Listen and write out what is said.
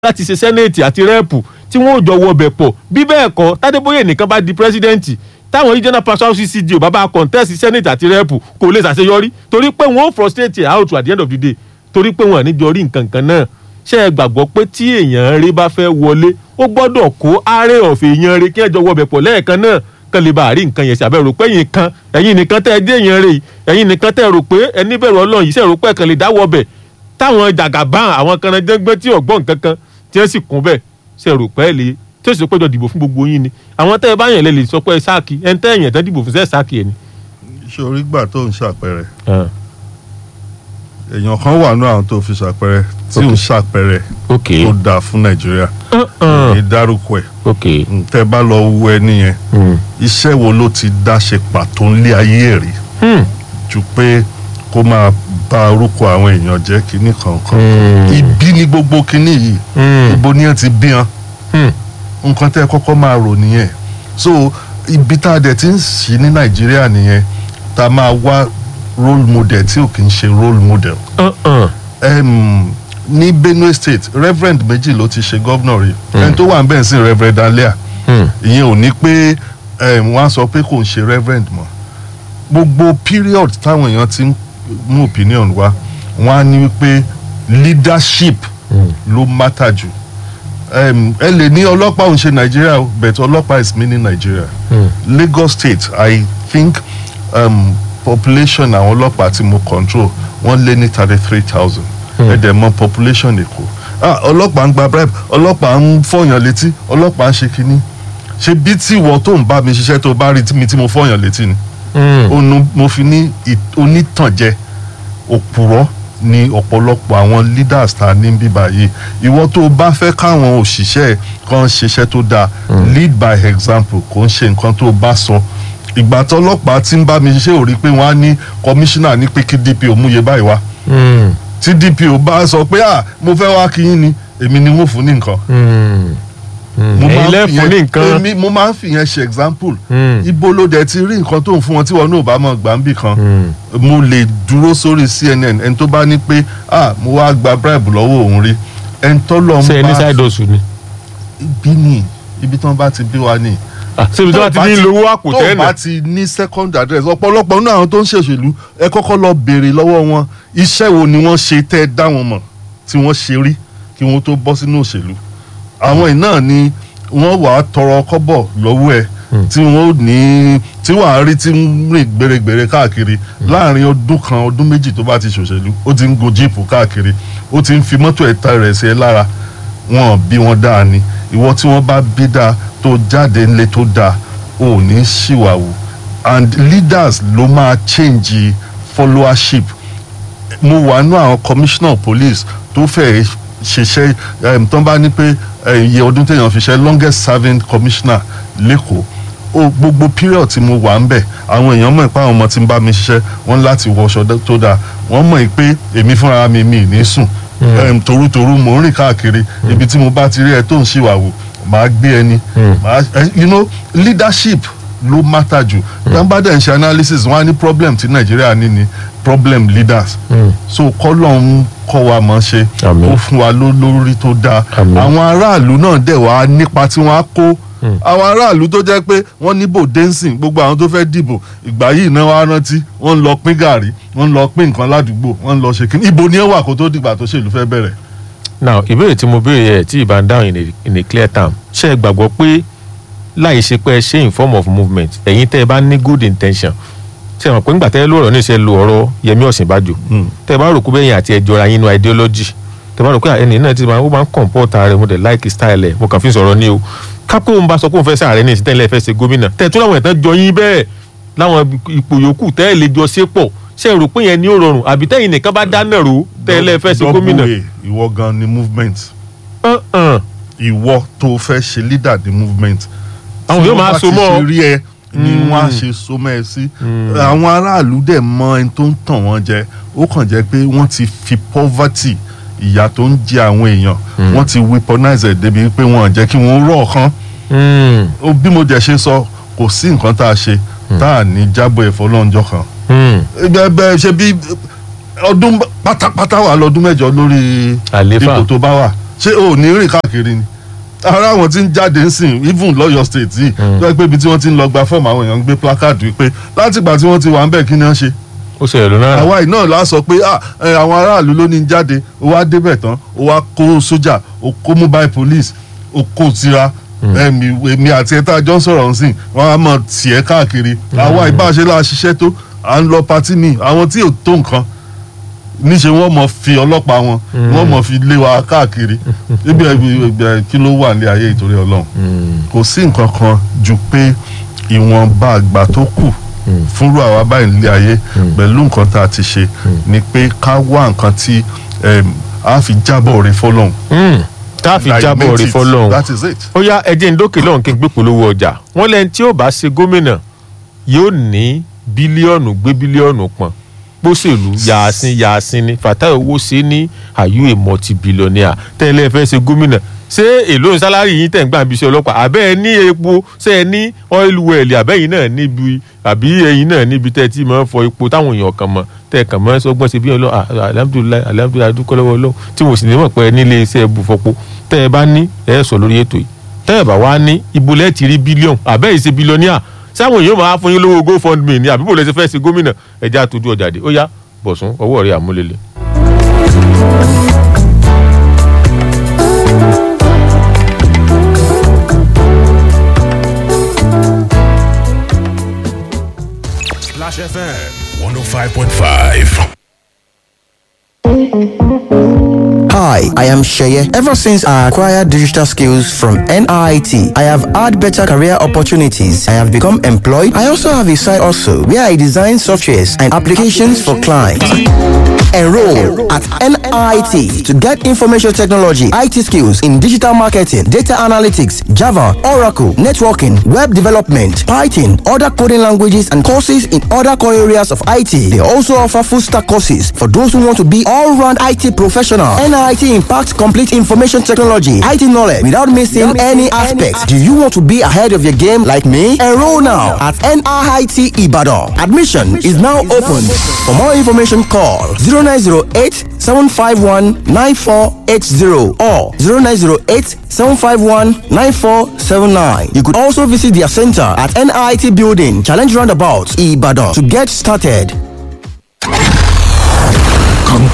láti ṣe sẹ́nẹ̀tì àti rẹ́ẹ̀pù tí wọ́n ò jọ wọ ọbẹ̀ pọ̀ bí bẹ́ẹ̀ kọ́ tádébóyè nìkan bá di pírẹ́sídẹ́ǹtì táwọn regional pastor ccd ò bá bá contest sẹ́nẹ̀tì àti rẹ́ẹ̀pù kò lè ṣàṣeyọrí torí pé wọ́n ó frustrate out at the end of the day torí pé wọ́n à ní jọ rí nǹkan kan náà ṣé ẹ gbàgbọ́ pé tí èèyàn rí bá fẹ́ wọlé ó gbọ́dọ̀ kó ààrẹ ọ̀fẹ́ èèyàn rí kí ẹ jọ wọ ọbẹ̀ pọ̀ lẹ́ẹ̀kan náà kán lè bá àrí nǹkan yẹn ṣàbẹ̀ rò pé ẹ̀yin kan ẹ̀yin nìkan tẹ́ ẹ dé èèyàn rè ẹ̀yin nìkan tẹ́ ẹ rò pé ẹni bẹ̀rù ọlọ́run yìí ṣe rò pé ẹ̀kan lè dáwọ́ ọbẹ̀ táwọn jàgàbá àwọn kan náà jẹ́gbẹ́ tí ọ̀gbọ́n nǹkan kan tí wọ́n sì kún bẹ́ẹ̀ ṣe rò pé ẹ lè tí ó sì péjọ dìbò fún gbogbo yín ni àwọn tẹ́ ẹ bá yàn lè lè sọ pé sáàkì ẹ̀ ń tẹ́ ẹ̀yàn tán dìbò fún sẹ́ sáàkì ẹ̀ ni. ṣé orí gbà tó ń ṣàpẹrẹ èèyàn kan wà ní àwọn tó fi ṣàpẹrẹ tí ń ṣàpẹrẹ ok tó dáa fún nàìjíríà èyí dárúkọ ẹ ok tẹ bá lọ wo ẹni yẹn iṣẹ́ wo ló ti dá ṣe pàtó ńlé ayé ẹ̀ rí ju pé kó máa bà orúkọ àwọn èèyàn jẹ́ kínní kankan ibi ni gbogbo kínní yìí ibo ni ẹ ti bí wọn nǹkan tẹ́ ẹ kọ́kọ́ máa rò nìyẹn so ibi tá a dẹ̀ ti ń ṣí ní nàìjíríà nìyẹn tá a máa wá role model tí ò kì í ṣe role model um, ní benue state reverend méjì ló ti ṣe governor rí ẹni tó wà ń bẹ̀ sí reverend alia ìyẹn ò ní pé um, wọ́n á sọ pé kò ń ṣe reverend mọ́ gbogbo period táwọn èèyàn ti ń mú opinion wá wọ́n á ní wípé leadership ló matter jù um, ẹ lè ní ọlọ́pàá òun ṣe nàìjíríà o, but ọlọ́pàá is meaning nàìjíríà lagos state i think um, population àwọn ọlọ́pàá tí mo control wọ́n lé ní thirty three thousand ẹ̀dẹ̀ mọ population èkó ah ọlọ́pàá ń gba bribe ọlọ́pàá ń fọyàn létí ọlọ́pàá ń ṣe kínní ṣe bí tí ìwọ tó ń bá mi ṣiṣẹ́ tó bá rí mi tí mo fọyàn létí ni onu mo fi ní ì- onítànjẹ òpùrọ́ ni ọ̀pọ̀lọpọ̀ àwọn leaders ta ní bíbá yìí ìwọ tó bá fẹ́ káwọn òṣìṣẹ́ kan ṣiṣẹ́ tó dáa lead by example kò ń ṣe nǹkan tó bá sọ ìgbà tó ọlọ́pàá tí ń bá mi ṣiṣẹ́ ò rí pé wọ́n á ní commissioner ní pé kí dpo múye báyìí wá tí dpo bá sọ pé ah mo fẹ́ wá kí yín ni èmi ni wọ́n fún ní nǹkan mo máa ẹ̀yin ń lẹ́fun ní fìyẹn- nǹkan èmi- mo máa ń fìyẹn ṣe example Mm. ibo ló dẹ̀ ti rí nǹkan tó ń fún wọn tí wọn náà bá mọ̀ gbà ń bì kan mo lè dúró sórí cnn ẹni tó bá ní pé ah mo wá gba bribe lọ́wọ́ òun rí ẹni tó lọ ń ṣe ẹni bá side hustle ni ibi ni ibi tí wọ́n bá ti bí wa ni Ah, ṣé ibi tí wọ́n ti ní lówó àpò tó tẹ́ẹ̀nà bá ti ní second address ọ̀pọ̀lọpọ̀ nínú àwọn tó ń ṣèṣèlú ẹ kọ́kọ́ lọ béèrè lọ́wọ́ wọn iṣẹ́ wo ni wọ́n ṣe tẹ́ ẹ dá wọn mọ̀ tí wọ́n ṣe rí kí wọ́n tó bọ́ sínú òṣèlú àwọn iná ni wọ́n wàá tọrọ kọ́bọ̀ lọ́wọ́ ẹ tí wọ́n ní tí wàá rí tí ń rìn gbèrègbèrè káàkiri láàrin ọdún kan ọdún méjì tó bá ti ṣòṣèlú ó ti ń go jíìpù káàkiri ó ti ń fi mọ́tò ẹ̀ta rẹ̀ sí ẹ lára wọn bí wọn dáa ni ìwọ tí wọn bá bí dáa tó jáde ńlẹ tó dáa ò ní ṣìwàwù and leaders ló máa change followership mo wà nú àwọn commissioner police tó fẹ́ ṣiṣẹ́ um, tó ń bá ní pé eh, iye ọdún téèyàn fi ṣe longest serving commissioner lẹ́kọ̀ọ́ o gbogbo period tí mo wà ń bẹ̀ àwọn èèyàn mọ̀ pé àwọn ọmọ tí ń bá mi ṣiṣẹ́ wọ́n láti wọṣọ dá- tó dáa wọ́n mọ̀ pé èmi fúnra mi mi ì ní sùn um, torutoru mò ń rìn káàkiri ibi tí mo bá ti rí ẹ tó ń ṣìwàwù màá gbé ẹni màá eh, you know leadership ló matter jù tán dẹ̀ ń ṣe analysis wọ́n á ní problem tí nàìjíríà ní ni problem leaders so kọ́lọ̀ ń kọ́ wa mọ̀ ṣe Àmín. ó fún wa ló- lórí tó dáa Àmín. àwọn aráàlú náà dẹ̀ wá nípa tí wọ́n á kó àwọn aráàlú tó jẹ́ pé wọ́n níbò dancing gbogbo àwọn tó fẹ́ dìbò ìgbà yìí náà wá rántí wọ́n ń lọ pín gàrí wọ́n ń lọ pín nǹkan ládùúgbò wọ́n ń lọ ṣe kíní ibo ni ẹ wà kó tó dìgbà tó ṣèlú fẹ́ bẹ̀rẹ̀ now ìbéèrè tí mo béèrè yẹ tí ìbá ń dáhùn in a- in a clear term ṣé ẹ gbàgbọ́ pé láì ṣe pé ẹ ṣe in form of movement ẹ̀yin tẹ́ ẹ bá ní good intention ṣe mọ̀ pé ńgbà tẹ́ ẹ lò ọ̀rọ̀ ní ṣe lo ọ̀rọ̀ Yẹmí Ọ̀ṣínbàjò tẹ́ ẹ bá rò pé bẹ́yìn àti ẹjọ́ ra yín nínú ideology tẹ́ ẹ bá rò pé ẹni náà ti máa ó máa ń comport ara rẹ̀ mo dẹ̀ like style ẹ̀ mo kàn fi sọ̀rọ̀ ní o kápẹ́ òun bá sọ pé òun fẹ́ sàárẹ̀ ní ìsìtẹ́lẹ̀ fẹ́ ṣe gómìnà tẹ́ ẹ tún láwọn ẹ̀tàn jọ yín bẹ́ẹ̀ láwọn ipò yòókù tẹ́ ẹ lè jọ ṣe pọ̀ ṣe rò pé yẹn ní ó rọrùn àbí tẹ́yìn nìkan bá dáná rò tẹ́ ẹ lẹ́ fẹ́ ṣe gómìnà. Double A, ìwọ gan ni movement Uh-uh. ìwọ tó fẹ́ ṣe leader the movement. Àwọn yóò máa so mọ́ ọ. tí wọ́n bá ti ṣe rí ẹ ni wọ́n á ṣe so mọ́ ẹ sí. àwọn aráàlú dẹ̀ mọ ẹni tó ń tàn wọ́n jẹ ó kàn jẹ́ pé wọ́n ti fi poverty ìyà tó ń jẹ àwọn èèyàn wọ́n ti weaponize ẹ̀ débi pé wọ́n ò jẹ́ kí wọ́n rọ̀ ọ̀kan. Mm. Ó- bí mo dẹ̀ ṣe sọ kò sí nǹkan tá a ṣe tá a ní jábọ̀ ẹ̀fọ́ lọ́njọ́ kan. Mm. bẹ́ẹ̀ bẹ́ẹ̀ ṣe bí ọdún pátápátá wà lọ́dún mẹ́jọ lórí Àlééfà. ipò tó bá wà ṣé o ò ní rìn káàkiri ni ara àwọn tí ń jáde ń sìn even lọ́yọ̀ state yìí tó yẹ pé ibi tí wọ́n ti ń lọ gba fọ́ọ̀mù àwọn èèyàn ń gbé placard wípé látìgbà tí wọ́n ti wà ń bẹ̀ kí ni wọ́n ṣe ó ṣẹlẹ̀ lónà. àwa yìí náà la sọ pé ah, ẹ, àwọn aráàlú ló ní í jáde ó wá débẹ̀ tán ó wá kó sójà ó kó mobile police ó kó tira èmi èmi àti ẹ̀ta jọ ń sọ̀rọ̀ ń sìn wọ́n á mọ̀ tiẹ̀ káàkiri àwa ìbáṣe la ṣiṣẹ́ tó à ń lọ patí mi àwọn tí ò tó nǹkan níṣẹ́ wọ́n mọ̀ fi ọlọ́pàá wọn wọ́n mọ̀ fi lé wa káàkiri ibi ẹgbẹ́ kí ló wà ní ayé ìtorí ọlọ́run kò sí nǹkan kan ju pé ìwọ̀nba àgbà tó kù fúnrú àwa báyìí nílé ayé pẹ̀lú nǹkan tá a ti ṣe ni pé ká wá nǹkan tí em, a fi jábọ̀ orí fọlọ́hún. tá a fi jábọ̀ rí fọlọ́hún. that is it. ó yá ẹjẹ́ ń dókè lọ́hùn kí n gbé polówó ọjà wọ́n lẹ́ni tí ó bá ṣe gómìnà yóò ní bílíọ̀nù gbé bílíọ̀nù pọ̀n pósèlú yàásín yàásín ni Fatai owó ṣe ní àyù èmọ̀ ti bílíọ̀nìà tẹ́lẹ̀ fẹ́ ṣe gómìnà ṣé èló ń sálárì yín tẹ̀ ń gbà bí iṣẹ́ ọlọ́pàá àbẹ́ ẹ ní epo ṣé ẹ ní oil well àbẹ́yìn náà níbi àbí ẹ̀yin náà níbi tẹ́ ẹ ti máa ń fọ epo táwọn èèyàn kan mọ̀ tẹ́ ẹ kàn máa ń sọgbọ́n ṣe bí ọlọ́ alhamdulilayi alhamdulilayi dúkọ́ lọ́wọ́ ọlọ́run tí mo sì ní mọ̀ pé ẹ nílé iṣẹ́ bufọ́po tẹ́ ẹ bá ní ẹ sọ lórí ètò yìí tẹ́ ẹ bá wá ní ibo lẹ́ẹ̀ ti rí bílíọ̀n àbẹ́ yìí ṣe bílíọ̀nìà sáwọn èèyàn máa fún yín lówó gofundme ní àbí bò lẹ́sẹ̀ fẹ́ ṣe gómìnà ẹja tójú ọjà dé ó yá bọ̀sùn ọwọ́ rẹ̀ àmúlélẹ̀. Splash FM 105.5. Hi, I am Sheye. Ever since I acquired digital skills from NIT, I have had better career opportunities. I have become employed. I also have a side also where I design softwares and applications for clients. Enroll at NIT to get information technology, IT skills in digital marketing, data analytics, Java, Oracle, networking, web development, Python, other coding languages, and courses in other core areas of IT. They also offer full stack courses for those who want to be all round IT professional. NIT impacts complete information technology, IT knowledge without missing any aspects. Do you want to be ahead of your game like me? Enroll now at NIT Ibadan. Admission is now open. For more information, call 0908 751 9480 or 0908 751 9479. You could also visit their center at NIT Building, Challenge Roundabout, Ibadan to get started.